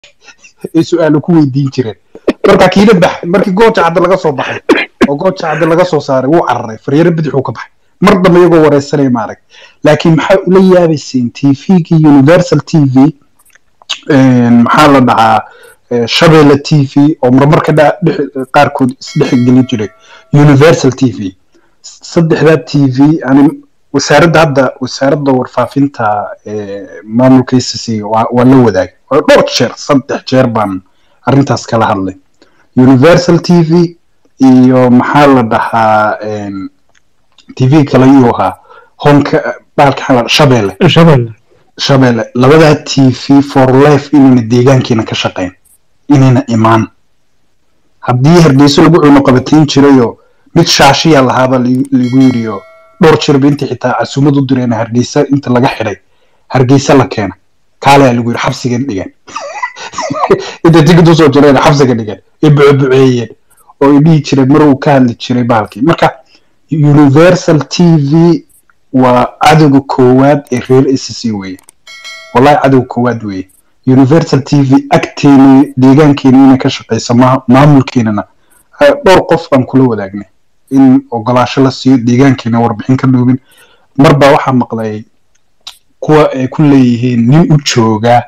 ay su-aalo ku weydiin jireen marka kiina bax markii gooja cadde laga soo baxay oo gooja cadde laga soo saaray wuu cararay faryaro bidixuu ka baxay mar dambe iyagoo wareysanaya maarag laakiin maxaa ula yaabayseen tvgii universal t v maxaa la dhahaa shabeelle t v oo marmarka qaarkood isdhexgeli jiray universal t v saddexdaa t v ani wasaaradda hadda wasaaradda warfaafinta maamulka icc waa la wadaagay oo dhowr jeer saddex jeer baan arrintaas kala hadlay universal t v iyo maxaa la dhahaa t v kale yuu ahaa honka baalka shabeelle shabeelle shabeelle labadaa t v for life inayna deegaankiina ka shaqayn inayna imaan haddii hargeyso lagu cuno qabatiin jirayoo mid shaashiya lahaaba lagu yiriyo dhowr jirba intii xitaa casuumad u direena hargeysa inta laga xidhay hargeysa la keena kaaleyaa lagu yiri xabsiga dhigan inta tigid usoo jireen xabsiga dhigan ay bucebuceeyeen oo ay dhihi jireen mar uu ka hadli jiray baalkii marka universal t v waa cadowga koowaad ee reer icc weeye wallahi cadowga koowaad weeye universal t v agteena deegaankeena inay ka shaqeyso maamulkeenana dhowr qof baan kula wadaagnay in ogolaasho la siiyo deegaankeena warbixin ka dhuubin marbaa waxaa maqlay kuwa ay ku leeyihiin nin u jooga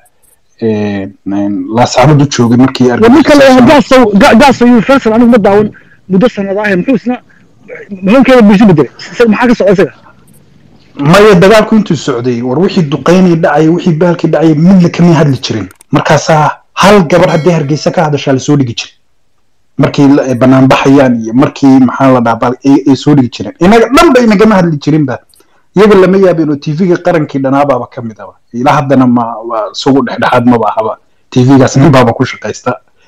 laasacnad u joogay markii ninka gaasa universal anigu ma daawan muddo sanad ah muxuu isna muhiimkeeda bulsho bedelay maxaa ka socda isaga maya dagaalku intuu socday war wixii duqeynay dhacay wixii baalkii dhacay midna kama hadli jirin markaasaa hal gabar haddii hargeysa ka hadashaa lasoo dhigi jiray markii banaan baxayaan iyo markii maxaa la dhaha ay soo dhigi jireen inaga dhanba inagama hadli jirinba iyaga lama yaabin oo tvga qarankii dhanaabaaba ka mid aba ilaa haddana ma isagu dhexdhexaad maba ahaba tvgaas nin baaba ku shaqaysta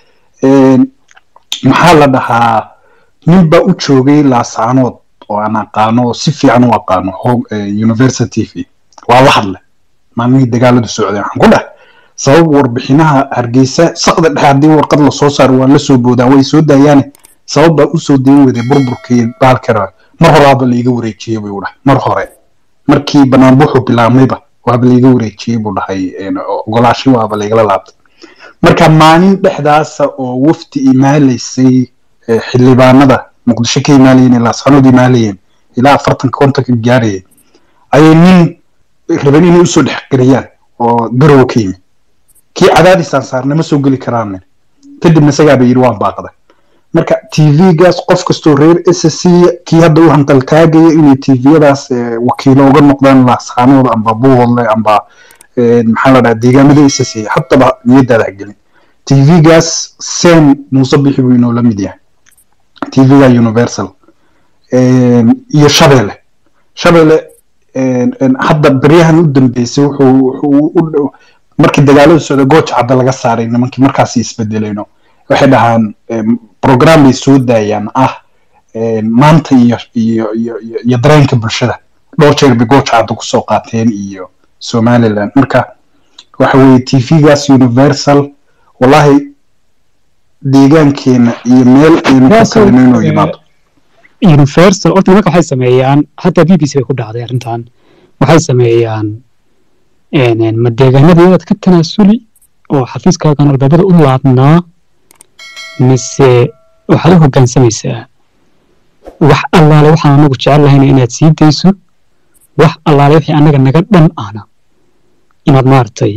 maxaa la dhahaa nin baa u joogay laasaanood oo aan aqaano oo si fiican u aqaano university v waa la hadle maalmihii dagaaladu socday waxaan ku dheh sabab warbixinaha hargeysa saqda dhexe haddii warqad lasoo saaro waa la soo boodaan way soo daayaane sabab baa usoo dayn weday burburkii baalkana mar horaaba laiga wareejiyey buu dhahay mar hore markii banaanbuxu bilaabmayba waaba laiga wareejiyey buu dhahay ogolaashi waaba laigala laabtay marka maalin dhexdaasa oo wafdi imaalaysay xildhibaanada muqdisho ka imaalayeen laasxanood imaalayeen ilaa afartanka kontonka gaarayay ayay nin raban inay usoo dhexgeliyaan oo garowa ka yimi kii cadaadisaan saarnama soo geli karaan kadibna isagaaba yidhi waan baaqday marka tvgaas qof kastoo reer ssc kii hadda u hanqaltaagaya inay tviyadaas wakiilo uga noqdaan laasxaanooda amba buuhodle amba maxaa la dhaha deegaamada ssc haddaba niyadaada hagelin tvgaas sen muuse bixi buu inoo la mid yahay tvga universal iyo shabeelle shabeelle hadda beryahan u dambeysay wuxuu markii dagaalada socda gooja cadda laga saaray nimankii markaasi isbedelayno waxay dhahaan program bay soo daayaan ah maanta iyo iyo iyo iyo dareenka bulshada dhowr jeer bay gooja cadda kusoo qaateen iyo somaliland marka waxa weeye tvgaas universal wallahi deegaankeena iyo meel aynu ku kalino inuu yimaado universal horta nimanka waxay sameeyaan hataa b b c bay ku dhacday arrintan waxay sameeyaan ma deegaanadii inaad ka tanaasuli oo xafiiskaagan albaabada u laabnaa mise waxaad u hoggaansamaysaa wax allaale waxaan anagu jecel lahayna inaad sii dayso wax allaale wixii annaga naga dhan ahna inaad maaragtay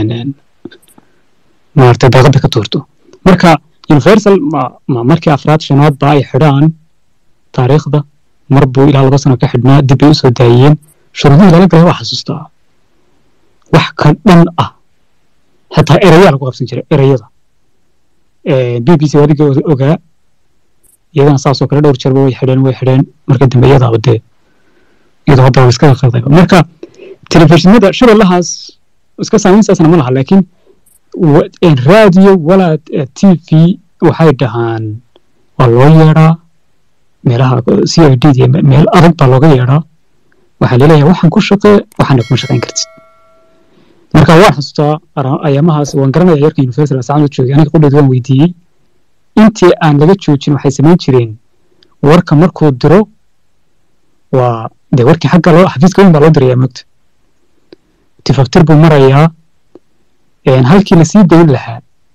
maaragtay daaqadda ka tuurto marka universal ma markii afraad shanaad ba ay xidhaan taariikhda mar buu ilaa laba sano ka xidhnaa dib bay u soo daayeen shuruudihii lala galay waa xasuustaa wax ka dhan ah xitaa erayaa lagu qabsan jiray ereyada b b c adiga ogaa iyadana saasoo kale dhowr jeerba way xidheen way xidheen marka dambe iyadaaba dee iyadoo hadda waa iska qaldayba marka telefishinada shabeellahaas iska saamaynsaasna ma laha laakiin raadiyo walaa t v waxay dhahaan waa loo yeedhaa meelaha c i d d meel adag baa looga yeedhaa waxaa leeleeyahay waxaan ku shaqee waxaana kuma shaqayn kartid marka waan xasuustaa ayaamahaas waan garanaya yarka universal saacad u joogay aniga qudheed waan weydiiyey intii aan laga joojin waxay samayn jireen warka markuu diro waa dee warkii xagga loo xafiiska weyn baa loo dirayaa moogta tifaktir buu marayaa halkii lasii dayn lahaa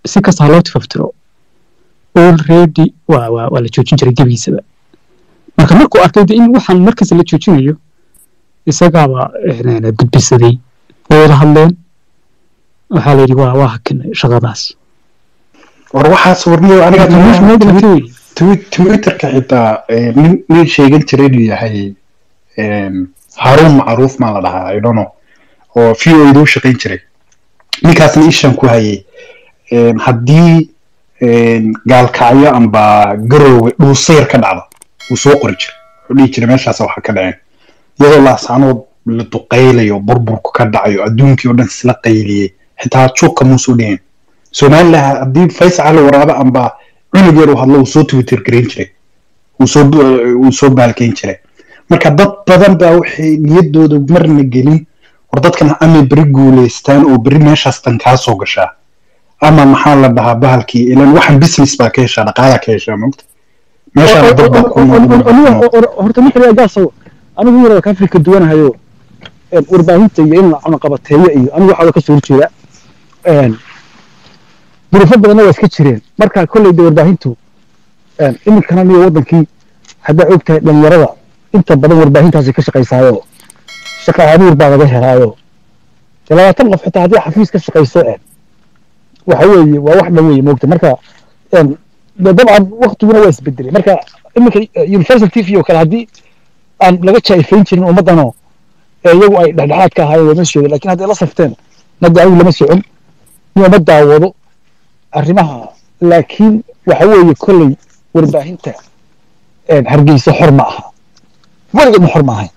si kasta ha loo tifaftiro already waa waa waa la joojin jiray gebigiisaba marka markuu arkay de in waxaan markasta la joojinayo isagaaba eh, gudbisaday way wada hadleen waxaa la yidhi waa waa hakin shaqadaas war waxaas warniyo aniga meesha noo dhimatay wey Twi- twitterka xitaa eh, nin nin sheegan jiray inuu yahay em, haruun macruuf maa la dhahaa i don't know oo v o edu shaqayn jiray ninkaasna ishan ku hayay em, haddii em, gaalkacyo amba garoowe dhuusayr ka dhacdo wuu soo qori jiray wuxuu dhihi jiray meeshaas waxa ka dhaceen iyadoo laasaanood la duqaylayo burburku ka dhacayo adduunkii oo dhan isla qayliyey xitaa juuqa muusuu dhihin somaliland haddii faysal cali waraabo amba cunug yar uu hadlo uu soo twitter gareyn jiray uu soo uu soo baalkeyn jiray marka dad badan baa waxay niyadooda marna gelin war dadkan ama beri guuleystaan oo beri meeshaas tan kaa soo gashaa ama maxaa la dhahaa bahalkii ilan waxan business baa ka heshaa dhaqaalaa ka heshaa mogta meeshaana dad baa ku nool horta ninka yaa gaasow anigu yar ka afrika duwanahayo een warbaahinta iyo in la cunaqabateeyo iyo anigu waxaa ka soo horjeeda een duruufo badanna waa iska jireen marka kolley de warbaahintu een iminkana niyo wadankii haddaa og tahay dhalinyarada inta badan warbaahintaasi ka shaqaysaayo shaqa abuur baa laga helaayo dee labaatan qof xitaa haddii xafiis ka shaqayso een waxa weeye waa wax dhan weeye moogta marka een de dabcan waktiguna waa isbedelay marka iminka universal t v oo kale haddii aan laga jaa'ifayn jirin ummaddanoo ee iyagu ay dhexdhexaad ka ahaayeen lama sheegin laakiin hadday la safteen nadda anigu lama socon iyo ma daawado arrimaha laakiin waxa weeye kolley warbaahinta een hargeysa xor ma aha weligeedna xor ma ahayn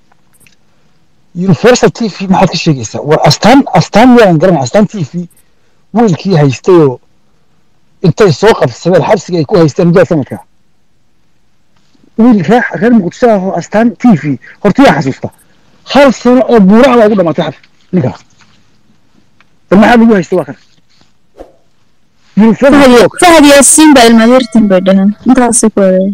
universal t v maxaad ka sheegaysaa war astaan astaan yaan garanay astaan t v wiilkii haystayoo intay soo qabsadeen xabsiga ay ku haysteen mudada sanadka wiil reer reer muqdisho ah oo astaan t v horta yaa xasuusta hal sano oo buuraha baa ugu dhamaatay xabs ninkaas bal maxaa lagu haysta waa kan Universal- fahad yaasiin baa ilmadeertin bay dhaheen intaasay ku waday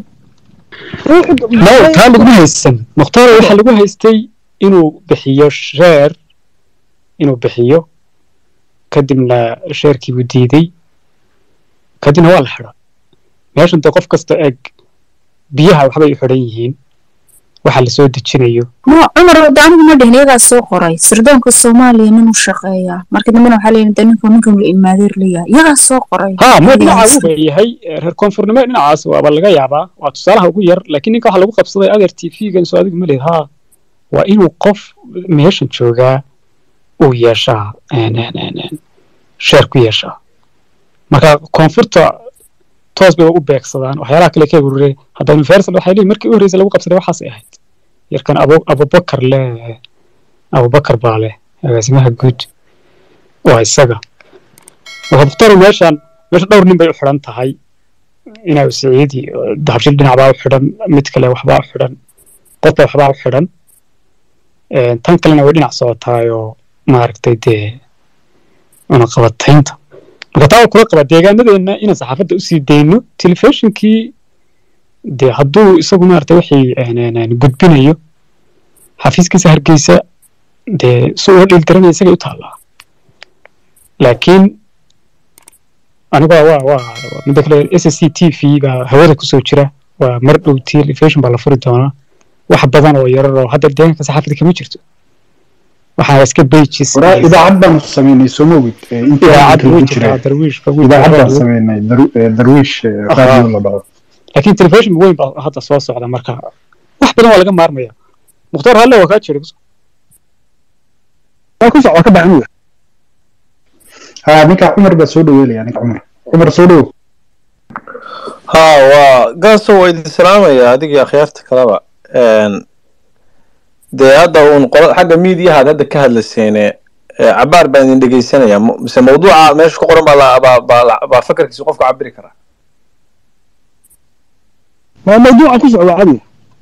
no taa laguma haysan mukhtaar waxaa lagu haystay inuu bixiyo sheer inuu bixiyo kadibna sheerkiibuu diiday kadibna waa la xidha meeshan dee qof kasta eeg biyaha waxbay u xidhan yihiin waxa la soo dejinayo ma cumar wada anigu ma dhihin iyagaa soo qoray sirdoonka soomaaliya nin u shaqeeyaa marka dambena waxaa leeyahay de ninka ninkan la ilmaadeer leeyahay iyagaa soo qoray ha ma Iyagaa dhinaca haysta. uu leeyahay eh, reer koonfurnimo dhinacaas waaba laga yaabaa waa tusaalaha ugu yar laakiin ninka waxaa lagu qabsaday adeer t v-gan soo adigu ma leed ha waa inuu qof meeshan joogaa uu yeeshaa een, een, een, een, sheer ku yeeshaa marka koonfurta toos bay u beegsadaan waxyaalaha kale ka urure hadda universal waxay leeyihin markii u horreysay lagu qabsaday waxaasay ahayd yarkan abu abubakar le abubakar baa leh agaasimaha guud waa isaga marka mukhtaar meeshan meesha dhowr nin bay u xidhan tahay inaa siciidi dahabshil dhinac baa u xidhan mid kale waxbaa u xidhan qofba waxbaa u xidhan Een, tan kalena way dhinac socotaayoo maaragtay dee cunaqabataynta marka taa waa kula qaba deegaanadeenna inaan saxaafadda usii dayno telefishinkii dee hadduu isagu maaragtay wixii een, een, een, gudbinayo xafiiskiisa hargeysa dee si ula dhiilgaranaya isagay u taallaa laakiin aniga waa waa waa- midda kale s s c t v baa hawada kusoo jira waa mar dhow telefishon baa la furi doonaa wax badan oo yarar oo hadda deegaanka saxaafada kama jirto waxaa iska pages waraa idaacad baanu samaynay soo mogid intii idaacad lagu way jiray jirtaa darwiishka idaacad baan samaynay Daru- eh, darwiish eh, radio la dhaho laakiin telefishon weyn baa hadda soo socda marka wax badan waa laga maarmaya mukhtaar halle waa kaa jira waa ku soc waa ka baxan wey ha ninka cumar baa soo dhaweelaya ninka cumar cumar soo dhow ها وقاسو ويدي سلامة adiga akhyaarta kaleba een dee hadda uun qolo xagga miidiyaha aad hadda ka hadlayseene ee, cabaar baan idin dhegeysanaya Mu- mise mawduuca meesha ku qoran baa la- baa- baa la- baa fakarkiisa qofka cabiri karaa waa mawduuca ku soc waa cadi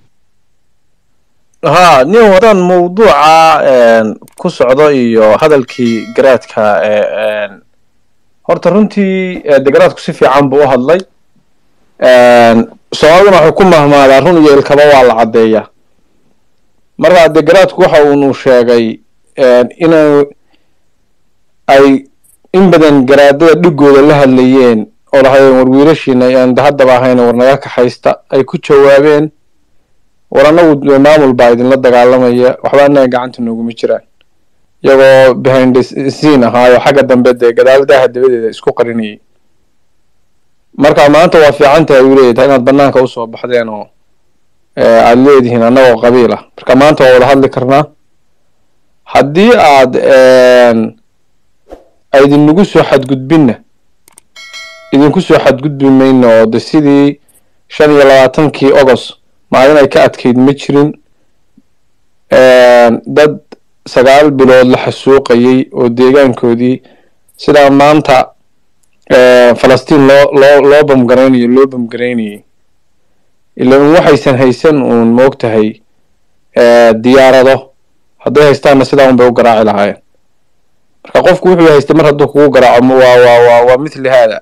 ها nin wadan mawduuca een, ku socdo iyo hadalkii garaadka ee een, horta runtii ee, de garaadku si fiican buu u hadlay een, soomaaliduna wuxuu ku mahmaadaa run iyo ilkaba waa la caddeeyaa marka de garaadku waxa uunu sheegay een, inuu ay in badan garaadada dhigooda la hadlayeen oo lahayeen war wiilashiina aan haddaba ahayn war naga kaxaysta ay ku jawaabeen war annagu maamul baa idinla dagaalamaya waxba annaga gacanta nooguma jiraan iyagoo behind scene ahaayo xagga dambe dee gadaaladaha dabadeeda isku qarinayay marka maanta waa fiican tahay uu leeyahay inaad banaanka usoo baxdeen oo aad leedihiin annagoo qabiil ah marka maanta waa wada hadli karnaa haddii aad aydinagu soo xadgudbinna idinku soo xadgudbi mayno oo de sidii shan iyo labaatankii agost maalin ay ka adkayd ma jirin dad sagaal bilood la xasuuqayay oo deegaankoodii sidaa maanta falastiin loo loo loo bamgaraynayo loo bamgaraynayay ila un waxaysan haysan uun moogtahay diyaarado hadday haystaanna sidaa un bay u garaaci lahaayeen marka qofku wuxuu haystay mar hadduu kugu garaaco waa waa waa waa mithli haada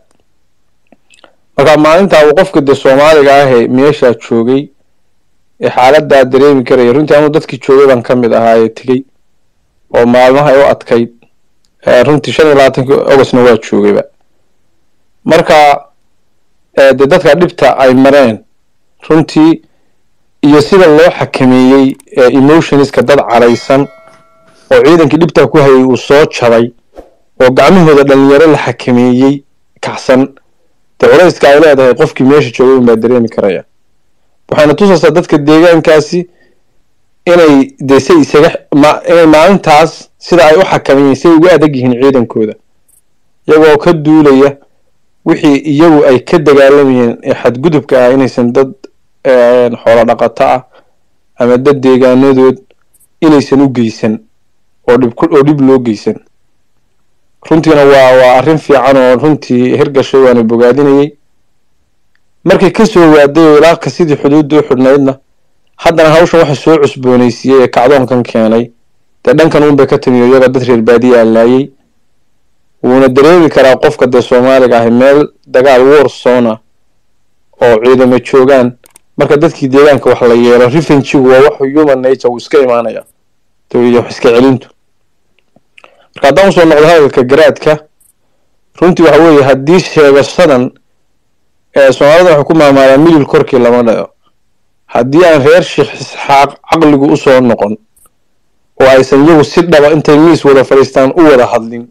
marka maalintaa uu qofka dee soomaaliga ahee meeshaa joogay ee xaaladdaa dareemi karaya runtii anuu dadkii joogay baan ka mid ahaa ee tegey oo maalmaha ay u adkayd runtii shan iyo labaatankii augustna waa joogayba marka dee dadka dhibta ay mareen runtii iyo sida loo xakameeyey emotionska dad caraysan oo ciidankii dhibtaa ku hayay uu soo jabay oo gacmahooda dhalinyaro la xakameeyey kacsan dee culayska ay leedahay qofkii meesha joogay unbaa dareemi karaya waxayna tusaysaa dadka deegaankaasi inay dee say isaga inay maalintaas sida ay u xakameeyeen say ugu adag yihiin ciidankooda iyagoo ka duulaya wixii iyagu ay ka dagaalamayeen ee xadgudubka ah inaysan dad xoolo dhaqato ah ama dad deegaanadood inaysan u geysan oo dhib oo dhib loo geysan runtiina waa waa arrin fiican oo runtii hirgashay waana bogaadinayay markay ka soo waaday oo ilaaka sidii xuduudda u xidhnaydna haddana hawshan waxa soo cusboonaysiiyey ee kacdoonkan keenay dee dhankan uunbay ka timiyo iyagoo dad reer baadiya allaayey wuuna dareemi karaa qofka dee soomaaliga ahi meel dagaal warsona oo ciidamo joogaan marka dadkii deegaanka wax la yeelo revengigu waa wax human nature uu iska imaanaya iyo wax iska celintu marka haddaan usoo noqdo hadalka garaadka runtii waxa weeye haddii sheegashadan soomaalida waxay ku maamaalaan midil korkii lama dhaco haddii aan reer sheekh isxaaq caqligu usoo noqon oo aysan iyagu si dhaba intay miis wada fadhiistaan u wada hadlin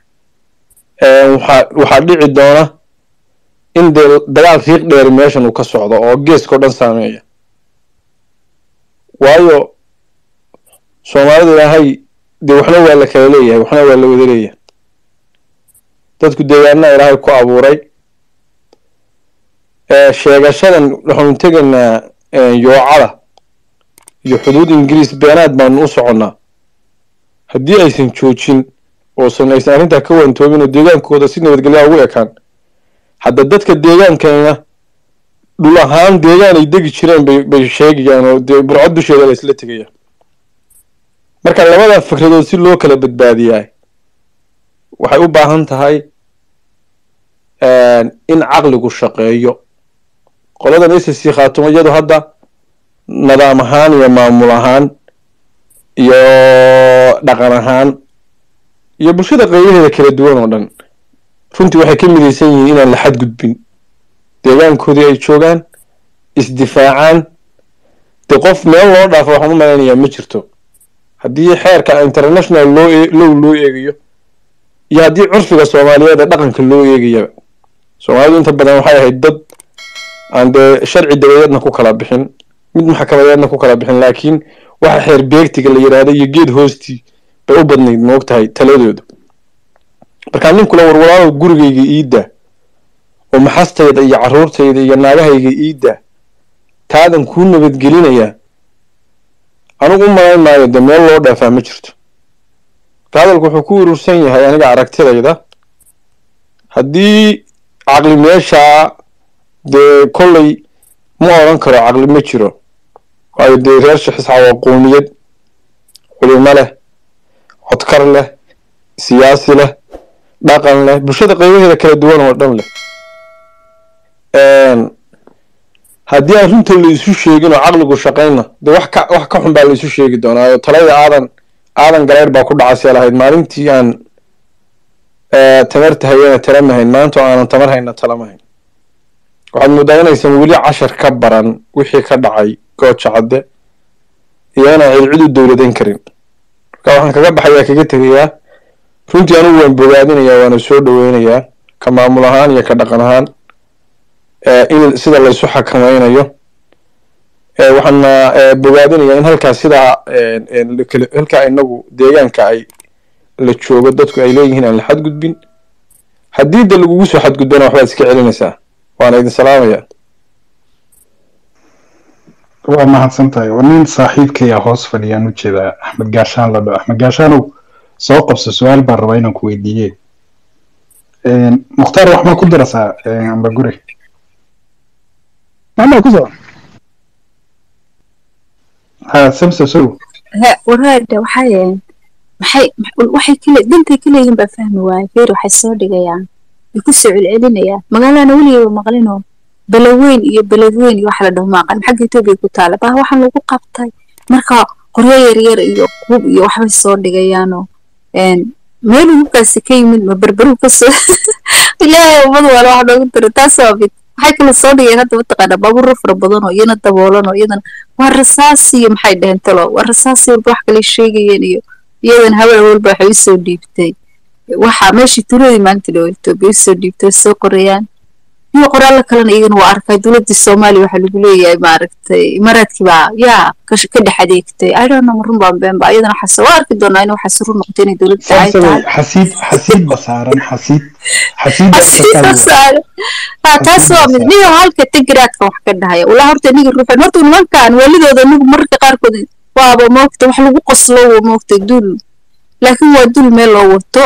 waxaa waxaa dhici doona in dee dagaal riiq dheeri meeshan uu ka socdo oo geeskao dhan saameeya waayo soomaalida ilaahay dee waxna waa la kala leeyahay waxna waa la wada leeyahay dadku deegaanaa ilaahay ku abuuray sheegashadan waxaanu tegaynaa yoocada iyo xuduud ingiriis beenaad baanu u soconnaa haddii aysan joojin oosan aysan arrintaa ka wantoobin oo deegaankooda si nabadgelyaa ugu ekaan hadda dadka deegaankayna dhul ahaan deegaan ay degi jireen bay bay sheegayaan oo dee burcod dusheeda la isla tegaya marka labada fikradood si loo kala badbaadiyaa waxay u baahan tahay in caqligu shaqeeyo qoladan s c khaatumo iyadu hadda nidaam ahaan iyo maamul ahaan iyo dhaqan ahaan iyo bulshada qeybaheeda kala duwan oo dhan runtii waxay ka midaysan yihiin inaan la xadgudbin deegaankoodii ay joogaan isdifaacaan dee qof meel loo dhaafo waxaan u malaynayaa ma jirto haddii xeerka international loo low loo eegayo iyo haddii curfiga soomaaliyeed ee dhaqanka loo eegayaba soomaalidu inta badan waxay ahayd dad aan dee sharci dabadeedna ku kala bixin mid maxkamadeedna ku kala bixin laakiin waxa xeer beegtiga la yidhaahda iyo geed hoostii bay u badnayd moog tahay taladooda markaa ninkula warwalaalow gurigayga iidda oo maxastayda iyo carruurtayda iyo naagahayga iidda taadan kuu nabadgelinayaa anigu u malayn maayo dee meel loo dhaafaa ma jirto marka hadalku wuxuu ku urursan yahay aniga aragtidayda haddii caqli meeshaa dee kolley ma odhan karo caqli ma jiro waayo dee reer shixisxaa waa qoomiyad culimo leh codkar leh siyaasi leh dhaqan leh bulshada qaybaheeda kala duwan oo dhan leh haddii aan runta la isu sheegin oo caqligu shaqaynna dee wax ka wax ka xun baa la isu sheegi doonaa oo talada aadan aadan gareyr baa ku dhacasee lahayd maalintii aan eh, tamarta hayana tala mahayn maanta oo aanan tamar hayna tala mahayn waxaad moodaa inaysan weli cashar ka baran wixii ka dhacay gooja cadde iyo inaan cilcid u dowladayn karin marka waxaan kaga baxayaa kaga tegayaa runtii anigu waan bogaadinayaa waana soo dhoweynayaa ka maamul ahaan iyo ka dhaqan ahaan eh, in sida laysu xakamaynayo Eh, waxaana eh, bogaadinayaa in halkaas sidaa eh, eh, la kala- halkaa inagu deegaanka ay la joogo dadku ay leeyihiin aan la xadgudbin haddii da lagugu soo xadgudbana waxbaad iska celinaysaa waana idin salaamaya waa mahadsan tahay waa nin saaxiibkaya hoos fadhiyaan u jeedaa axmed gaashaan la dhaho axmed gaashaanow soo qabso su-aal baan rabaa inaan ku weydiiye mukhtaar wax ma ku darasaa amba guri maama ku soo ha samsa sow ها waraada waxay maxay waxay kale dantay ka leeyihiin baa fahmi waaye feer waxay soo dhigayaan way ku soo celcelinayaan magaalana weligeeba maqlinoo balaweyn iyo beledweyn iyo wax la dhaho maaqan xagga etoobiya ku taala baa waxaan lagu qabtay marka qoryo yaryar iyo hub iyo waxbay soo dhigayaanoo meel hubkaasi ka yimid ma berberu kasoo ilaahay ummad wala wax noogu diro taas waa mid waxay kala soo dhigeen hadda mataqaanaa baabuuro fara badan oo iyana daboolan oo iyadana waa rasaas iyo maxay dhaheen talo waa rasaas walba wax kale sheegayeen iyo iyadan haween walba waxay usoo dhiibtay waxa meeshii tuuladii maanta dhow etoobiya usoo dhiibtay way soo qorayaan iyo qoraallo kalena iyagana waa arkay dowladii soomaaliya waxaa lagu leeyahay maaragtay imaaraadkii baa yaa ka ka dhex adeegtay i don't know ma run baan been ba iyadana waxaase waa arki doonaa in waxaas run noqotay inay dowladda ay tahay xasiid xasiid ba saaran xasiid xasiid taas waa mid niyo halka tigiraadka wax ka dhahaya walaa horta niga ruuxan horta nimankan waalidooda nigu mararka qaarkood waaba moogta wax lagu qoslo waa moogta dul laakiin waa dul meel loo wato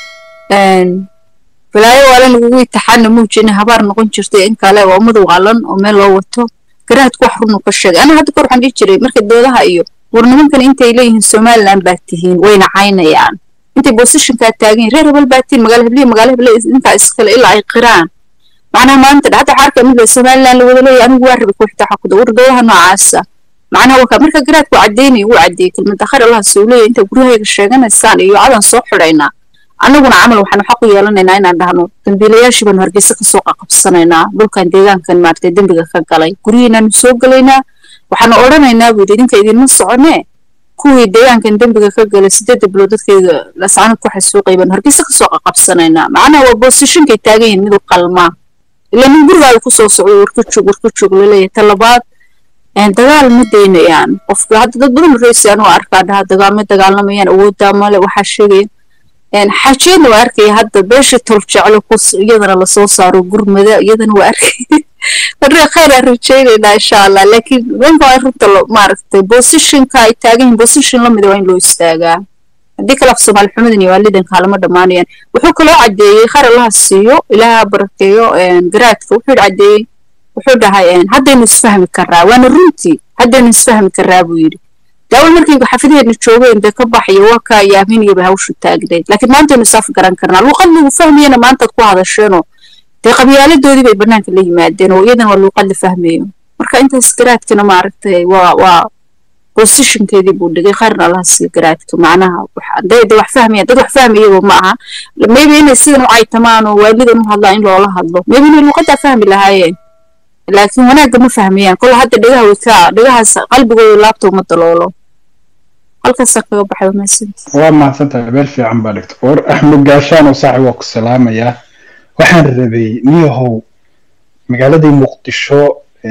balaayo waalan lagugu itixaana muujina habaar noqon jirtay in kale waa ummad waalan oo meel loo wato garaadku wax runu ka sheegay ana hadda kor waxaan dhihi jiray marka doodaha iyo war nimankan intay leeyihiin somaliland baa tihiin wayna caynayaan intay bosishinkaa taagan yihin reer hebel baa tihiin magaala hebliya magaala heble intaa iskale ilaa ay qiraan macnaha maanta hadda waxaa arkaa mid somaliland la wada leeyahay anigu waa rabay kuxita xakuda war doodaha noocaasa macnaha wakaa marka garaadku caddeynaya wuu caddeeyey kelmada khayr allah soo leeyahay inta guryahayaga sheeganaysaan iyo cadan soo xidhaynaa annaguna camal waxaanu xaq u yeelanaynaa inaan dhahno dambiilayaashii baanu hargeysa kasoo qaqabsanaynaa dhulkan deegaankan maaragtay dembiga ka galay guryihiinaanu soo gelaynaa waxaanu odhanaynaa buu yidhi idinka idinma soconee kuwii deegaankan dembiga ka galay sideedda bilood dadkayga lascanad ku xasuuqay baanu hargeysa kasoo qaqabsanaynaa macnaha waa boosishinkay taagan yihiin mid u qalmaa ilaa nin gurigaaga kusoo socdo warka joog warka joog laleeyahay talabaad dagaal ma daynayaan qofka hadda dad badan reysaan oo arkaa dhaha dagaal ma dagaalamayaan awooddaa male waxaa sheegaya xaajiyadna waa arkaya hadda beesha tol jeclo kus iyadana lasoo saaro gurmada iyadana waa arkaya marka khayr aan rajaynaynaa insha allah laakiin nimanka waa runta maaragtay bosishinka ay taagan yihiin bosishin lamida waa in loo istaagaa haddii kale af soomaali xumadan iyo waalidanka halama dhammaanayaan wuxuu kaloo caddeeyey khayr allaha siiyo ilaaha barakeeyo garaadka wuxuu caddeeyey wuxuu dhahay haddaynu isfahmi karaa waana runtii haddaynu isfahmi karaa buu yidhi daawal markay xafidaheedna joogeen dee ka baxaya waa kaa yaaminayaba hawshu taagnayd laakiin maantaynu isaaf garan karnaa luuqad lagu fahmayana maantaad ku hadasheenoo dee qabyaaladoodii bay bannaanka la yimaadeen oo iyadana waa luuqad la fahmayo marka intaas garaadkana maaragtay waa waa bosishinkeedii buu dhigay khayrna allaha siiyo garaadka macnaha dee dee wax fahmaya dad wax fahmayaba ma aha maybe inay sidan u caytamaan oo waalidan u hadlaan in loola hadlo maybe inay luuqaddaa fahmi lahaayeen laakiin wanaagga ma fahmayaan kol hadda dhegaha way ka dhegahaas qalbigooda laabta uma daloolo halkaasaan kaga baxay mahadsanti waa mahadsantahay meel fiican baa dhigta war axmed gaashaan oo saaxib waa ku salaamayaa waxaan rabay niyahow magaaladii muqdisho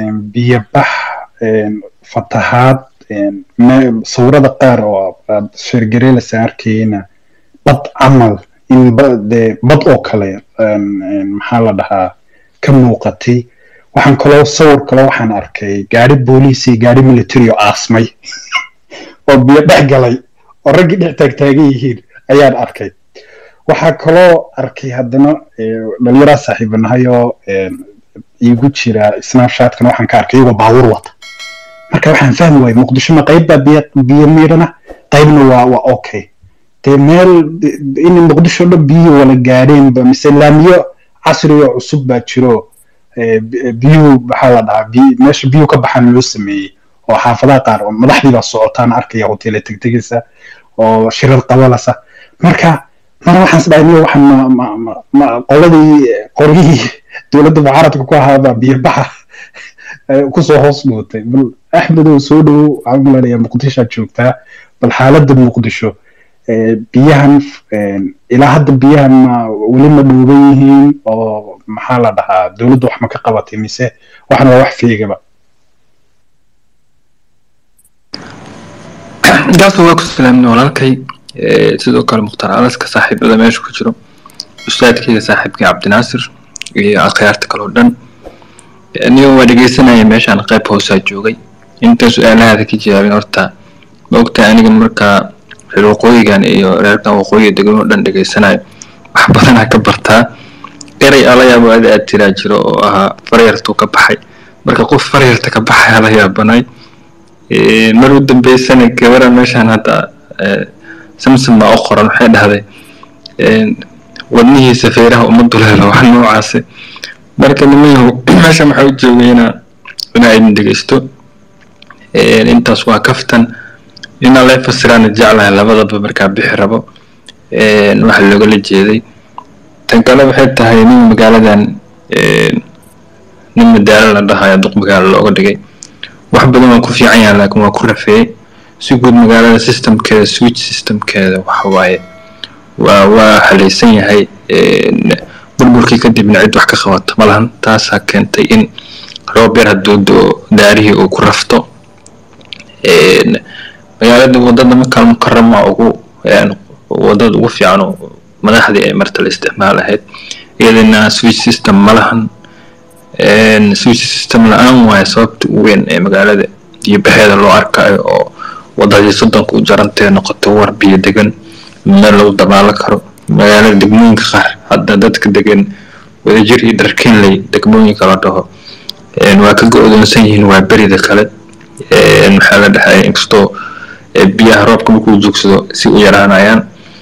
biyobax fatahaad sawirada qaar oo aad sheergareelasaan arkayna bad camal in dee bad oo kale maxaa la dhahaa ka muuqatay waxaan kaloo sawir kaloo waxaan arkay gaari booliis iyo gaari military oo aasmay oo biyo dhex galay oo raggii dhex taagtaagan yihiin ayaan arkay waxaa kaloo arkay haddana dhalinyaraa saaxiibanahay oo iigu jira snapshatkan waxaan ka arkay iyagoo baabuur wata marka waxaan fahmi waayey muqdishona qayb baa biyo biyo miidhana qaybna waa waa okay dee meel in muqdisho dhan biyo wala gaadheenba mise laamiyo casri oo cusub baa jiro biyuhu maxaa la dhahaa meesha biyuhu ka baxaan loo sameeyey oo xaafadaha qaar madaxdii baa socotaan arkaya hoteele tegtegaysa oo shirad qabalasa marka marna waxaan isdhahay niyo waxaan ma ma ma ma qoladii qoryihii dowladda mucaaradka ku ahaabaa biyobaxa kusoo hoos mootay bal axmedow soo dhowow waxaan malanayaa muqdishoad joogtaa bal xaaladda muqdisho biyahan ilaa hadda biyahan ma weli ma dhuuban yihiin oo maxaa la dhahaa dowladda wax ma ka qabatay mise waxna waa wax feegaba gaasa waa ku salaamna walaalkay sidoo kale mukhtaar alaska saaxiibada meesha ku jiro ustaadkeyga saaxiibkii cabdinaasir iyo akhyaarta kale oo dhan aniga waa dhegeysanaya meeshaan qayb hoosaa joogay inta su-aalahaada ka jawaabin horta ma ogtahay aniga markaa reer waqooyigan iyo reerkan waqooyiga degan oo dhan dhegeysanayo wax badanaa ka bartaa eray ala yaabo ada aad tiraa jiro oo ahaa faryartuu ka baxay marka qof faryarta ka baxay ala yaabanay mar u dambeysana gabaran meeshaan hadda samsom baa u qoran waxay dhahday wadnihiisa feeraha uma duleelo wax noocaasi marka nimayahu meesha waxaa u joogay inaa inaa idin dhegeysto intaas waa kaftan inaa lay fasiraana jeclahay labadaba markaa bixi rabo waxa loogala jeeday tan kale waxay tahay nin magaaladan nin madaalo la dhahayo duq magaalo looga dhigay wax badan waa ku fiican yahay laakiin waa ku rafeeyey si guud magaalada systemkeeda switch systemkeeda waxa waaye waa waa halaysan yahay burburkii kadibna cid wax ka qabata malahan taasaa keentay in roob yar hadduu doo daarihii uu ku rafto magaalada wadada makaal mukarama ugu wadada ugu fiican oo madaxdii ay marta la isticmaal ahayd iyadana switch system malahan switch system la-aan waaye sababta ugu weyn ee magaalada iyo baxeeda loo arkayo oo wadadii soddonka u jarantee noqoto war biyo degan meel lagu dabaalo karo magaalada degmooyinka qaar hadda dadka degan wadajir iyo dharkinley degmooyinka la dhaho waa ka go-doonsan yihiin waa berida kale maxaa la dhahay inkastoo biyaha roobka markuu joogsado si u yaraanayaan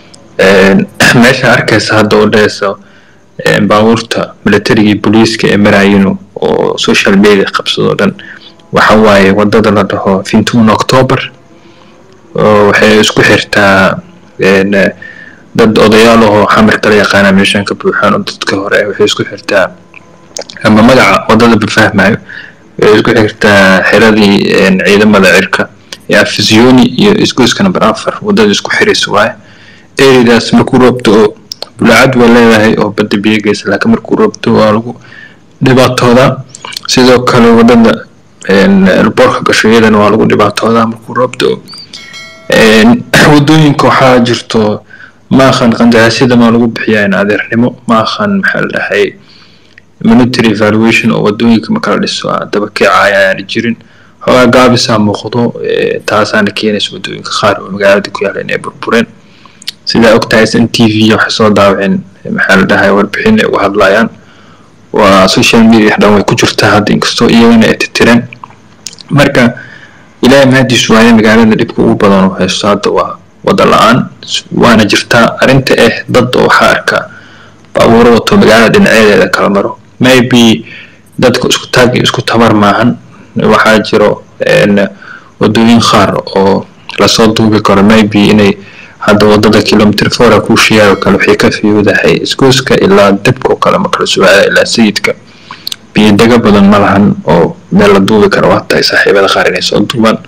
meesha arkaysa hadda oo dhehaysa baabuurta militarigii booliiska ee marayino oo social media qabsadoo dhan waxa waaye wadada la dhaho fintuun october waxay isku xirtaa dad odayaal ahoo xamir kala yaqaana meeshan ka buuxaan oo dadka hore waxay isku xirtaa ama magaca wadada bafahmayo waxay isku xirtaa xiradii ciidamada cirka ee afisiyoni iyo isgoyska number afar wadada isku xiraysa waaye eridaas markuu roobto oo bulaacad waa leedahay oo badda biyo geysa laakiin markuu roobto waa lagu dhibaatoodaa sidoo kale wadada boorka gasho iyadana waa lagu dhibaatoodaa markuu roobto wadooyinka waxaa jirto maakhan qandaraasyada maa lagu bixiyaa in adeernimo maakhan maxaa la dhahay monetary evaluation oo wadooyinka marka la dhiso daba keecaya ayaana jirin xoogaa gaabisaa muuqdo taasaana keenaysa wadooyinka qaar oo magaalada ku yaala inay burbureen sidaa ogtahay s n t v waxay soo daawaceen maxaa la dhahay warbixin ay uga hadlayaan waa social media dhan way ku jirtaa hadda inkastoo iyagana ay titireen marka ilaahay mahadiisu waaye magaalada dhibka ugu badan oo haysto hadda waa wada la-aan waana jirtaa arrinta ah dad oo waxaa arkaa baabuuro wato magaalada dhinaceedeeda kala maro maybe dadka isku taag iyo isku tabar maahan waxaa jiro wadooyin qaar oo lasoo duubi karo maybe inay hadda wadada kilomitr fora kuu sheegayo kale waxay ka fiiwdahay isgoyska ilaa debka oo kale makala sugaada ilaa sayidka biyodega badan ma lahan oo meel la duubi karo waa tahay saaxiibada qaar inay soo duubaan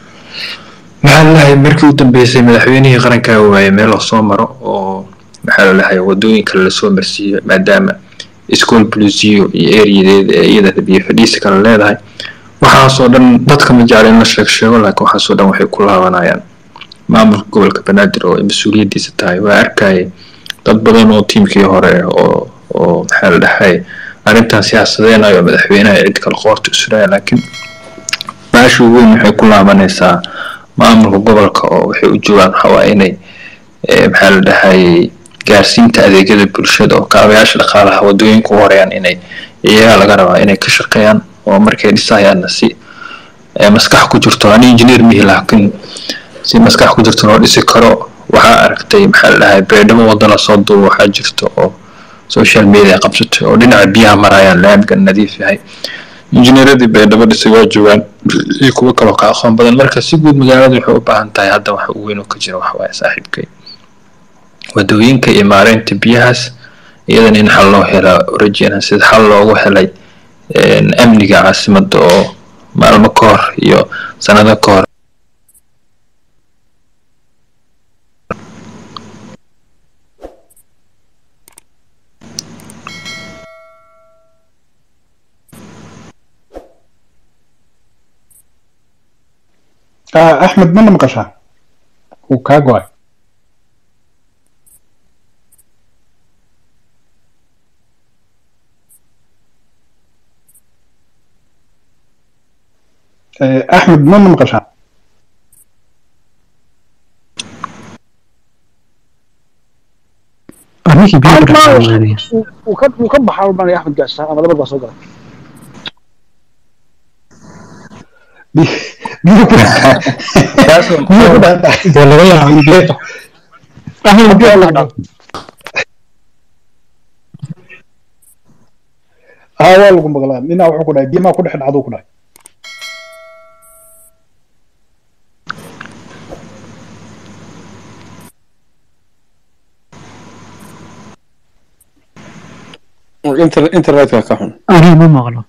maxaa lalahay markii u dambeysay madaxweynihii qarankaa waaye meel lasoo maro oo maxaa lalahay wadooyinka lasoo marsiiyo maadaama school blusiyo iyo eriyadeeda ee iyada biyo fadhiisi kale leedahay waxaasoo dhan dadka ma jecla in la sheeg sheego laakiin waxaasoo dhan waxay ku laabanayaan maamulka gobolka banaadir oo ay mas-uuliyaddiisa tahay waa arkayay dad badan oo tiimkii hore oo oo maxaa la dhahay arrintan siyaasadeenayo madaxweynaha cid kale qoorta isuraya laakiin baasha ugu weyn waxay ku laabanaysaa maamulka gobolka oo waxay u joogaan waxawaa inay maxaa la dhahay gaarsiinta adeegyada bulshada oo kaabayaasha dhaqaalaha wadooyinka u horeeyaan inay iyagaa laga rabaa inay ka shaqeeyaan oo markay dhisayaanna si maskax ku jirto ani engineer mihi laakiin si maskax ku jirto loo dhisi karo waxaa aragtay maxaa la dhahay beedhamo wadda lasoo duubo waxaa jirto oo social media qabsatay oo dhinaca biyaha marayaan laamka nadiif yahay injineeradii beedhabo dhisay waa joogaan iyo kuwo kaloo ka aqoon badan marka si guud magaalada waxay u baahan tahay hadda waxa ugu weyn oo ka jira waxa waaye saaxiibkay wadooyinka iyo maareynta biyahaas iyadana in xal loo helaa rajeyna sida xal loogu helay amniga caasimadda oo maalmo ka hor iyo sanado ka hor axmed mana maqashaa wuu kaa go-ay axmed mana maqashaa arrinkii biyo ku dhacay wuu ka wuu ka baxaa baan axmed gaasha ama labar baa soo galay biyo ku biyo ku dhacay dee laga yaabo in biyo ahlan biyo ku dhacay haa waa lagu maqlaa ninaa wuxuu ku dhahay biyo maa ku dhex dhacduu ku dhahay Inter- internetka ka xun aniga ma maqlo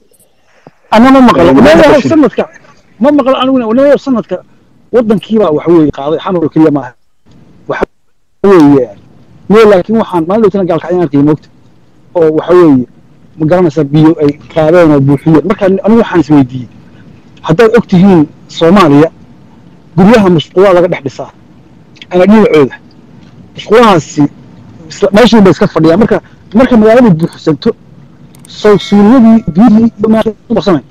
ana ma maqlo Laguma walaalaha maqashin. sanadka ma maqlo aniguna walaalaha sanadka wadankiibaa waxa weeye qaaday xamar oo keliya maaha waxa weeye mee laakiin waxaan maalin dhowtana gaalkacyan arkay moogta oo waxa weeye ma garanaysaa biyo ay qaadeen oo buuxiyeen marka anigu waxaan isweydiiyey haddaad og tihiin soomaaliya guryaha musquulaa laga dhex dhisaa ama dhinacooda musquulahaasi isla- meeshii bay iska fadhiyaan marka marka magaaladu buuxsanto soo suuliyadii biyihii iyo meesha u qabsanay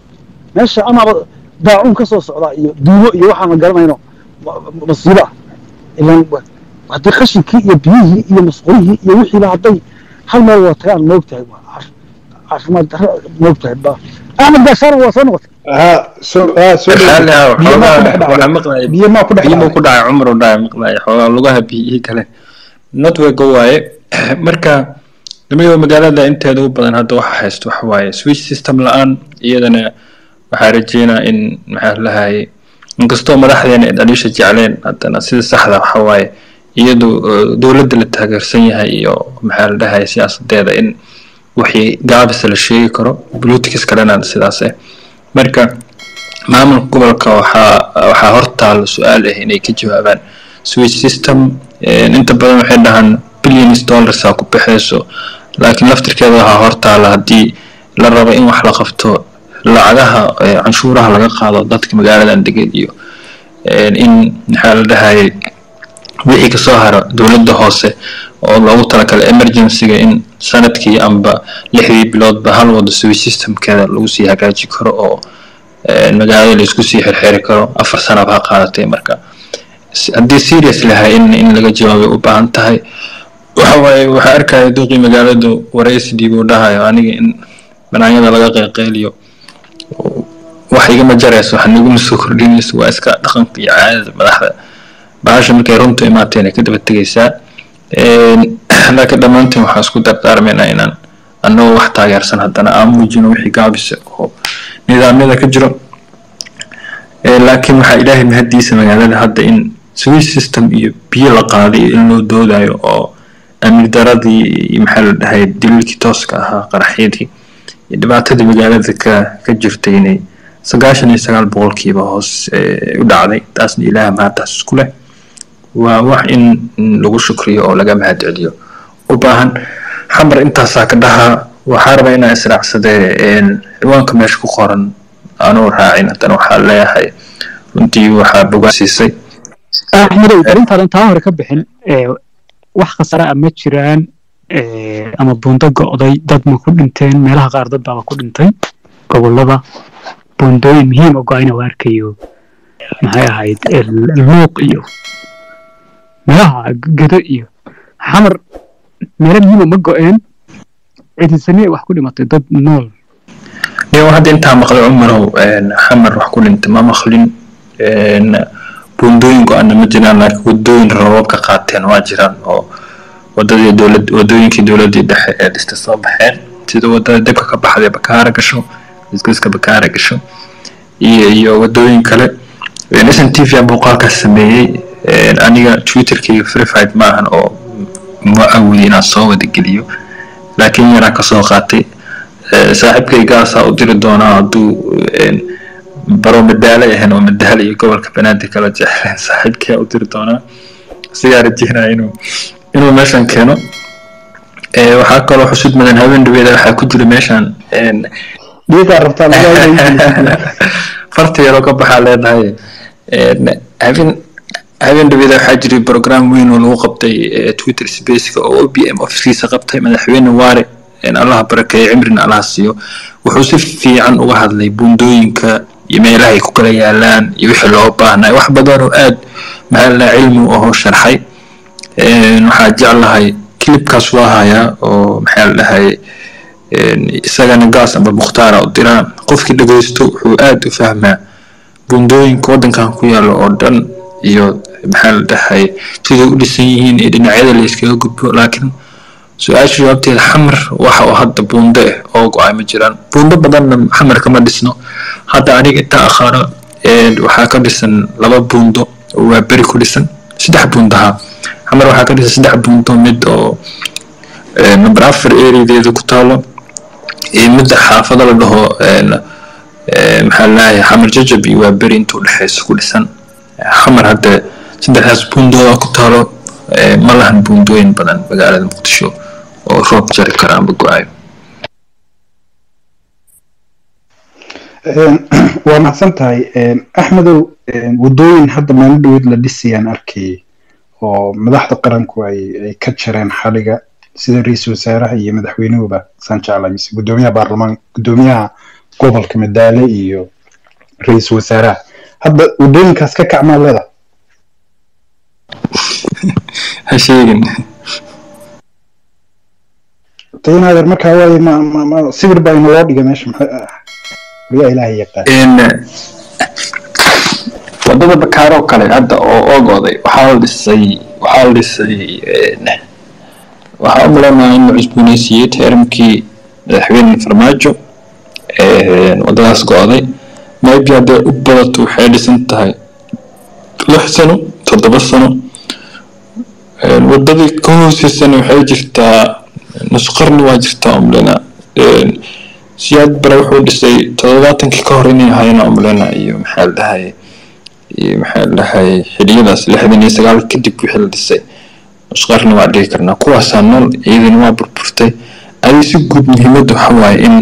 meesha amaaba daacuun ka soo socdaa iyo duumo iyo waxaan la garanayno ma- ma- masiibo ah ilan wa- haddii qashinkii iyo biyihii iyo masquulihii iyo wixiiba hadday hal meel wada tagaan moogtahay waa caaf- caafimaad darro moogtahay ba axmed gaashaana waa soo noqotay haa soo haa soo xaali ah biyo maa ku dhex waxaa dhacday maqlaya biyo maa ku dhex biyimo dhacday ku dhacay cumar u dhacay maqlaya xoogaa lugaha biyihii kale network waaye marka nimayo magaalada inteeda u badan hadda waxa haysto waxa waaye switch system la-aan iyadana waxaa rajeynaa in maxaa lahaye inkastoo madaxdeena ay dhaliisha jecleen haddana sida saxda waxa waaye iyadu eh, dowladda la taageersan yahay iyo maxaa la dhahaye siyaasadeeda in wixii gaabisa la sheegi karo politics kalena sidaas eh marka maamulka gobolka waxaa waxaa hortaal su-aal ah inay ka jawaabaan switch system eh, inta badan waxay dhahaan billions dollars aa ku baxayso laakiin laftirkeeda waxaa hortaala haddii la rabo in wax la qabto lacagaha eh, canshuuraha laga qaado dadka magaaladan degan iyo eh, in maxaa la dhahayay wixii kasoo haro dowladda hoose oo loogu talagalay emergencyga in sanadkii amba lixdii biloodba hal wado switch systemkeeda lagu sii hagaaji karo oo eh, magaalada laisku sii xirxiri karo afar sanaba ha qaadatay marka s- haddii serious lahay in in laga jawaabay u baahan tahay waxa waaye waxaa arkaya duqii magaaladu waraysi dhiibuu dhahayo aniga in banaanyada laga qeyqeyliyo oo wax igama jarayso wax niguma soo kordhinayso waa iska dhaqanka iyo caadada madaxda bahasha markay runtu imaateen ay ka daba tegaysaa Een, laakiin dhammaantiin waxaan isku dardaarmaynaa inaan annagoo wax taageersan haddana aan muujino wixii gaabisa oo nidaamyada ka jiro Ee, laakiin waxaa ilaahay mahadiisa magaalada hadda in switch system iyo biyo la qaaday iyo in loo doodayo oo amni daradii iyo maxaa la dhahay daliilkii tooska ahaa qaraxyadii iyo dhibaatadii magaalada ka ka jirtay inay sagaashan iyo sagaal boqolkiiba hoos ee, u dhacday taasna ilaaha mahadtaas isku leh waa wax in in lagu shukriyo oo laga mahad celiyo u baahan xamar intaasaa ka dhahaa waxaa rabaa inaan israacsadee een, ciwaanka meesha ku qoran aanuu raacin haddana waxaa leeyahay runtii waxaa bogaasiisay axmedow arintaadan taa hore ka bixin ee, wax khasara ah ma jiraan ee, ama buundo go'day dad ma ku dhinteen meelaha qaar dad baaba ku dhintay gobolada buundooyin muhiim oo go-ayna waa arkayo maxay ahayd ee, luuq iyo meelaha gedo iyo xamar meelo muhiima ma go-een cidinsaniye wax ku dhimatay dad nool iyo hadda intaa maqlay cumarow een, xamar wax ku dhintay ma maqlin een, buundooyin go-ana ma jiraan laakiin wadooyin roobab ka qaateen waa jiraan oo wadadii dowlad wadooyinkii dowladii dhexe ee dhista soo baxeen sida wadada debka ka baxday bakaara gasho isgoyska bakaara gasho iyo iyo wadooyin kale s n t v muuqaalkaas sameeyey een, aniga twitterkayga verified maahan oo ma awoodi inaan soo wada geliyo laakiin yaraan kasoo qaatay Eh, saaxiibkaygaasaa u diri doonaa hadduu een, baro madaalo ahayn oo madaalo iyo gobolka banaadir kala jecleen saaxiibkaa u diri doonaa sigaa rajeynaya inuu inuu meeshan keeno Eh, waxaa kaloo xusud mudan habeen dhaweeda waxaa ku jira meeshan een, dhiiqaa rabtaa lagaa farta yaroo ka baxaa leedahay Een, habeen habeen dhaweeda waxaa jiray program weyn oo lagu qabtay eh, twitter spaceka oo o b m officekiisa qabtay madaxweyne waare een, allaha barakeeyo cimrina allaha siiyo wuxuu si fiican uga hadlay buundooyinka iyo meelaha ay ku kala yaalaan iyo wixii loo baahnay wax badan oo aad maxaa la cilmi u ahoo sharxay Een, waxaa jeclahay clipkaas waa hayaa oo maxaa la dhahay een, isagana gaas amba mukhtaara u diraa qofkii dhageysto wuxuu aad u fahmaa buundooyinka waddankan ku yaala oo dhan iyo maxaa la dhahay siday u dhisan yihiin iyo dhinacyada la iskaga gudbo laakiin su-aasha jawaabteeda xamar waxa oo hadda buundo ah oo go-ay ma jiraan buundo badanna xamar kama dhisno hadda aniga intaa aqaano een, waxaa ka dhisan laba buundo oo waa beri ku dhisan saddex buundaha xamar waxaa ka dhisan saddex buundo mid oo een, number afar areadeeda ku taalo iyo midda xaafada la dhaho een, ee, maxaa laahay xamar jajab iyo waa beri intuu dhexeysa ku dhisan xamar hadda saddexdaas buundooda ku taalo ee, ma lahan buundooyin badan magaalada muqdisho oo roob jari kara amba go-ayo waa mahadsan tahay axmedow wadooyin hadda maalin dhaweyd la dhisayaan arkayay oo madaxda qaranku ay ay ka jareen xaliga sida ra-iisul wasaaraha iyo madaxweynuhuba saan jeclay mise gudoomiyaha baarlamaan gudoomiyaha gobolka madaale iyo ra-iisul wasaaraha hadda wadooyinkaas ka kacmaa leeda ha sheegin taynadeer markaa waaye ma ma ma sawir baa inaloo dhiga meesha maxaa waliyaa ilaahay yaqaan in wadada bakaaroo kale hadda oo oogooday waxaa la dhisay waxaa la dhisay een, waxaa u maleynayaa in la cusbooneysiiyey teeramkii madaxweyne farmaajo een, wadadaas go-day maybe hadday u badato waxay dhisan tahay lix sano toddoba sano een, wadadii ka hooseysana waxay jirtaa nus qarni waa jirtaa umlena siyaad bare wuxuu dhisay toddobaatankii ka hor inay ahaayeen umlena iyo maxaa la dhahay iyo maxaa la dhahay xiliyadaas lixdan iyo sagaal kadib wixii la dhisay nus qarni waa dhigi karnaa kuwaasaa nool iyadana waa burburtay adi si guud muhiimadda waxa waaye in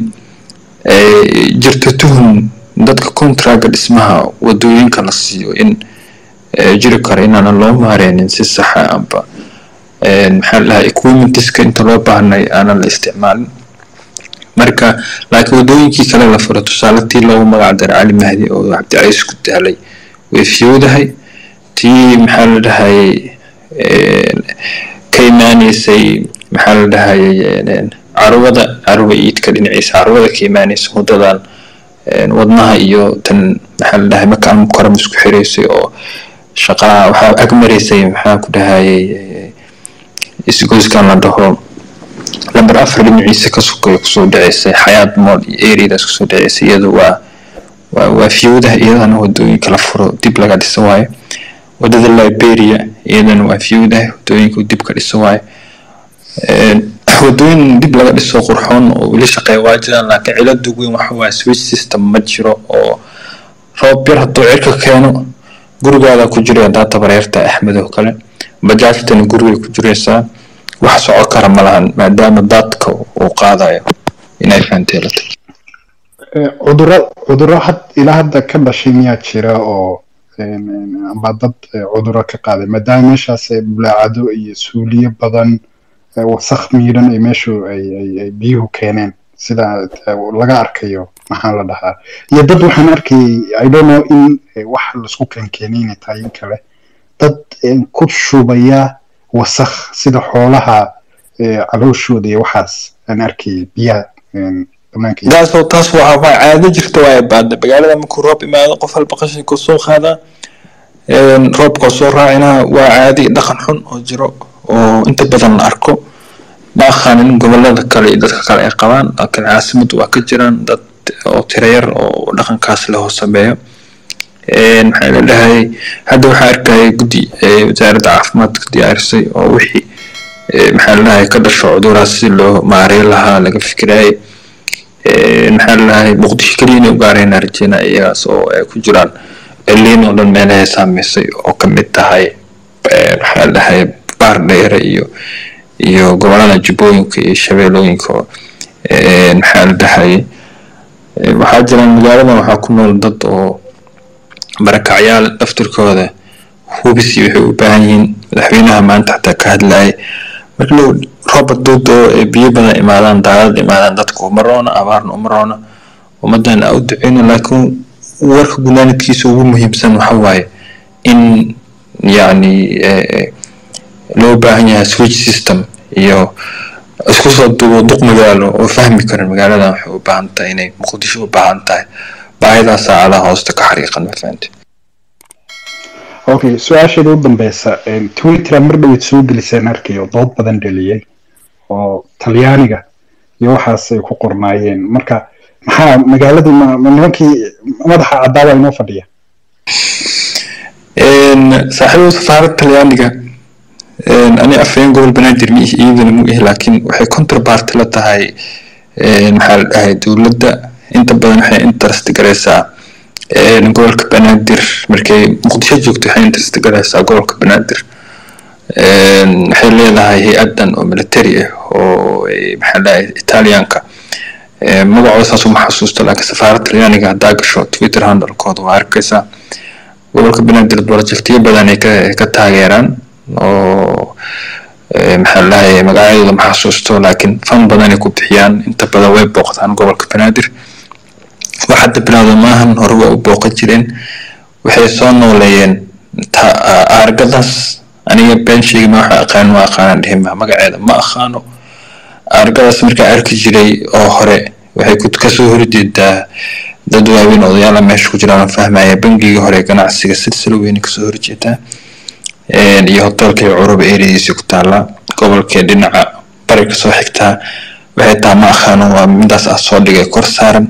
ay jirto tuhun dadka contraga dhismaha wadooyinka la siiyo in eh, jiri karo inaanan loo maareynin si saxa amba een, maxaa la dhahay equipmentiska inta loo baahnay aanan la isticmaalin marka laakiin wadooyinkii kale la furo tusaale tii loogu magac daray cali mahdi oo cabdicaiis ku daalay way fiyowdahay tii maxaa la dhahayay een, ka imaaneysay maxaa la dhahayay een, carwada carwa iidka dhinaciisa carwada ka imaaneysa wadadan een, wadnaha iyo tan maxaa la dhahay maka almukaram isku xireysay oo shaqaa waxaa ag mareysay maxaa ku dhahayay eh, isgoyskan la dhaho lamber afar dhinaciisa ka sokaya kusoo dhaceysay xayaat mool iyo areadaas kusoo dhaceysay iyadu waa waa waa fiyowdaha iyadana wadooyinka la furo dib laga dhiso waayo wadada liberia iyadana waa fiyowdaha wadooyinka dib ka dhiso waayo Een, wadooyin dib laga dhiso qurxoon oo weli shaqeeya waa jiraan laakiin cilada ugu weyn waxa waaye switch system ma jiro oo roob yar hadduu cirka keeno gurigaada ku jira haddaa tabareerta axmed oo kale bajaajtana gurigay ku jiraysaa wax soco kara ma lahan maadaama daadka uu qaadayo inay fahanteelato cudurro cudurro had ilaa hadda ka dhashay miyaa jira oo een, een, amba dad eh, cudurro ka qaaday maadaama meeshaas eh, bulaacado iyo suuliyo badan eh, wasakh miidhan ay meeshu ay ay ay biyuhu keeneen sida eh, laga arkayo maxaa la dhahaa iyo dad waxaan arkayay i don't know in eh, wax laisku keenkeenay inay tahay in kale dad een, ku shubaya wasakh sida xoolaha eh, calooshooda iyo waxaas aan arkayay biyaha een, banaanka yaalla. taas oo taas waa waa caado jirta waaye baada magaalada markuu roob imaado qof walba qashinka soo qaadaa een, roobka soo raacina waa caadi dhaqan xun oo jiro oo inta badan la arko ma aqaanin gobolada kale iyo dadka kale ay qabaan laakiin caasimadu waa ka jiraan dad oo tiro yar oo dhaqankaas leh oo sameeyo Een, maxaa la dhahay hadda waxaa arkaya guddi ee wasaaradda caafimaadka diyaarisay oo wixii maxaa ladahay ka dhasho cuduraas si loo maareyn lahaa laga fikirayay maxaa ladahay muqdisho keliya inay u gaarayna rajeyna iyagaas oo ay ku jiraan eliin oo dhan meelahay saameysay oo ka mid tahay maxaa ladahay baar dheere iyo iyo gobolada jubbooyinka iyo shabeellooyinka maxaa ladahay waxaa jiraan magaaladan waxaa ku nool dad oo barakacyaal daftirkooda hubisi waxay u baahan yihiin madaxweynaha maanta xataa ka hadlayay marka dhow rooba dood oo biyo badan imaadaan daalad imaadaan dadka uma roona abaarna uma roona ummadan a u duceyna laakiin warka gunaanidkiisa ugu muhiimsan waxa waaye in yacni loo baahan yahay switch system iyo isku soo duubo duq magaalo oo fahmi karan magaaladan waxay u baahan tahay inay muqdisho u baahan tahay baahidaa saacadaha hoosta ka xariiqan ma fahamte okay su-aasheeda u dambeysa twitter mar dhaweyd soo geliseen arkayo dood badan dhaliyey oo talyaaniga iyo waxaas ay ku qornaayeen marka maxaa magaaladii ma nimankii madaxa caddaaba inoo fadhiya saaxiibada safaaradda talyaaniga ani afhayeen gobol banaadir ma ihi iyadana mu ihi laakiin waxay counterpart la tahay maxaa la dhahay dowladda inta badan waxay interest garaysaa gobolka banaadir markay muqdisho joogto waxay interest garaysaa gobolka banaadir waxay leedahay hay-adan oo military ah oo maxaa dhahay italianka magacooda saas uma xasuusto laakiin safaaradda talyaaniga haddaa gasho twitter handlekooda waa arkaysaa gobolka banaadir projectyo badan ay ka taageeraan oo maxaa lahay magacyadooda ma xasuusto laakiin fan badan ay ku bixiyaan inta badan way booqdaan gobolka banaadir wax hadda bilowda maahan hore waa u booqan jireen waxay soo nooleeyeen aargadaas aniga been sheegi ma waxa aqaan ma aqaanaan dhihima magaceeda ma aqaano aargadaas markaa arki jiray oo hore waxay kasoo horjeedaa dad waaweyn odayaala meesha ku jiraan fahmaya bangigii hore ganacsiga silsilo weyne kasoo horjeedaa iyo hotelkii curuba erediisi ku taala gobolkii dhinaca bari kasoo xigtaa waxay taa ma aqaano waa midaas ah soo dhigay kor saaran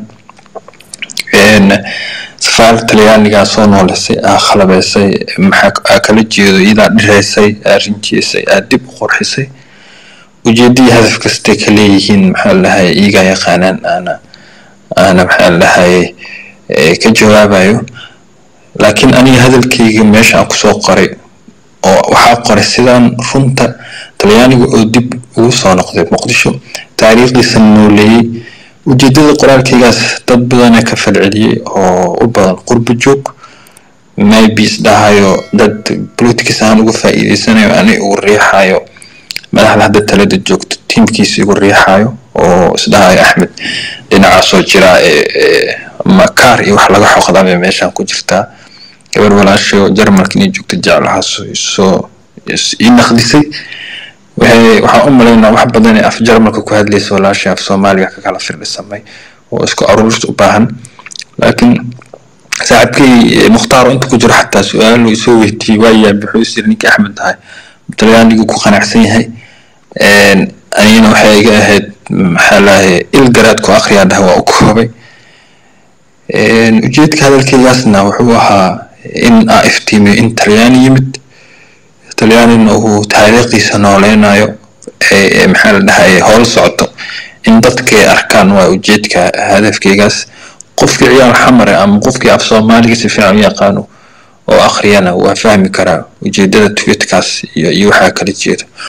safaaradda talyaanigaa soo nooleysay aa khalabeysay maxaa kala jeedo iyadaa dhireysay aa rinjiisay aa dib u qurxisay ujeedadii hadaf kastay ka leeyihiin maxaa lahay iyagaa yaqaanaan aana aana maxaa lahay ka jawaabayo laakiin aniga hadalkayga meesha aan kusoo qoray oo waxaa qoray sidaan runta talyaaniga oo dib ugu soo noqday muqdisho taariikhdiisa nooleeyey ujeedada qoraalkaygaas dad badana ka falceliyey oo u badan qurbo joog maybe isdhahayo dad politics ahaan uga faa'iideysanayo ani ugu riixayo madaxda hadda talada joogto tiimkiisa igu riixayo oo isdhahayo axmed dhinacaasoo jira makaar iyo wax laga xoqdaa bay meeshan ku jirtaa gabar walaasho jarmalka inay joogto jeclahaas soo ii naqdisay waxaan u malaynaa wax badan ee af jarmalka ku hadlaysa walaashay af soomaaliga ka kala firdhisamay oo isku aruuris u baahan laakiin saaxiibkay mukhtaar inta ku jiro xataa su-aalo isoo weydiiyey waa yaabi wuxuu is yiri ninkii axmed tahay talyaanigu ku qanacsan yahay anigana waxay iga ahayd maxaa lahay il garaadku akhriyaa dhaha waa u koobay ujeedka hadalkaygaasna wuxuu ahaa in aa iftiimiyo in talyaani yimid talyaanina uu taariikhdiisa nooleynayo maxaa la dhahay howl socoto in dadkay arkaan waa ujeedka hadafkaygaas qofkii ciyaal xamare ama qofkii af soomaaliga si fiican u yaqaano oo akhriyana waa fahmi karaa ujeedada tweetkaas iyo iyo waxaa kala jeeda